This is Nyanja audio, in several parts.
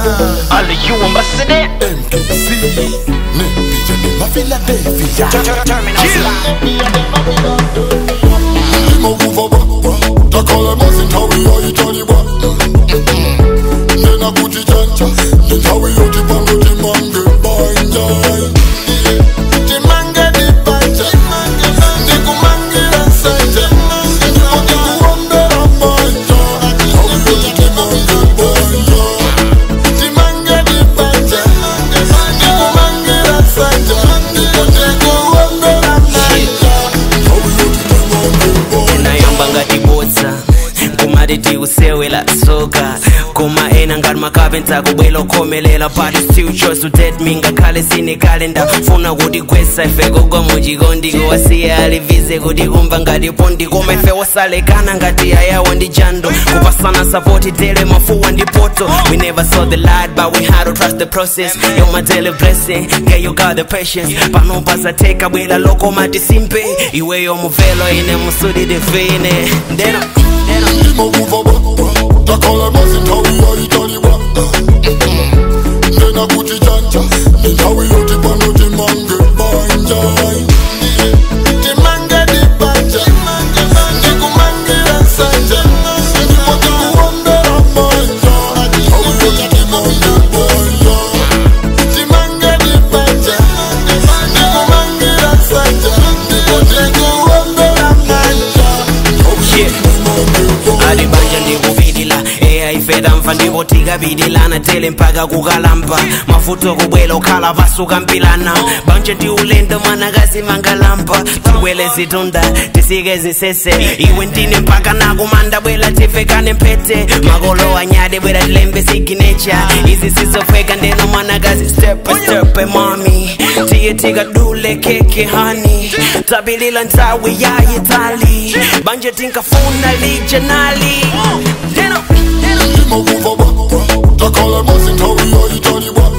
All of you ambassador. MKC Nepija ni Philadelphia Terminal Lima kuva ba Takala mazintawi ya itali ba Nena kuti chanja Nintawi yoti pango timange banja Timange di banja Ndikumangira sanja Ndipo ndikuombera manja Tawi yoti timange banja Timange di banja Ndikumangira sanja Ndipo ndikuombera manja Tawi yoti timange banja nayamba ngati bodza kumati tikusewela soka koma ena ngati makapenta kubwela okhomelela but still chose to date me ngakhale sine kalenda funa kuti gwesa ife kugwa muchikondi kuwasiya alivize kuti kumva ngati pondi koma ife wosalekana ngati ayawa ndi jando kupasana sapoti tele mafuwa ndi poto we never saw the light but we had to trust the process you're my daily blessing yeah you got the patience pano pasateka bwela loko mati simpe iweyo muvelo ine musudi divine ndeno ndeno Lima kuva ba Takala mazintawi ya itali ba Nena kuti chanja Nintawi yoti pano timange banja Timange di banja Ndikumangira sanja Ndipo ndikuombera manja Tawi yoti timange banja Timange di banja Ndikumangira sanja Ndipo ndikuombera manja Tawi Yeah. yoti timange banja ati banja ndikupitila eya ifeta mfa ndipo tikapitilana tele mpaka kukalamba mafuto kubwela okhala pasuka mpilana banja ndi ulendo mwanakazi mangalamba tibwele zitunda tisike zisese iwe ndine mpaka nakumanda bwela tifekane mpete makolo anyade bwela tilembe siginecha izi sizofweka ndeno mwanakazi step step mami tiye tikadule keke hani tabilila nthawi yayitali banje tinkafuna lijanali Deno, deno. Lima kuva ba Takala mazintawi ya itali ba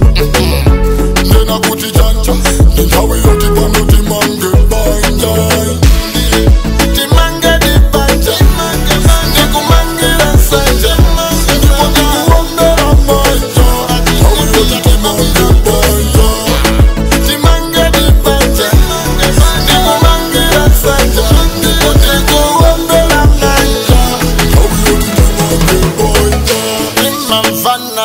Nena kuti chanja Nintawi yoti pano timange banja Timange di banja Ndikumangira sanja Ndipo ndikuombera manja Tawi yoti timange banja Timange di banja Ndikumangira sanja Ndipo ndikuombera manja Tawi yoti timange banja Imamvana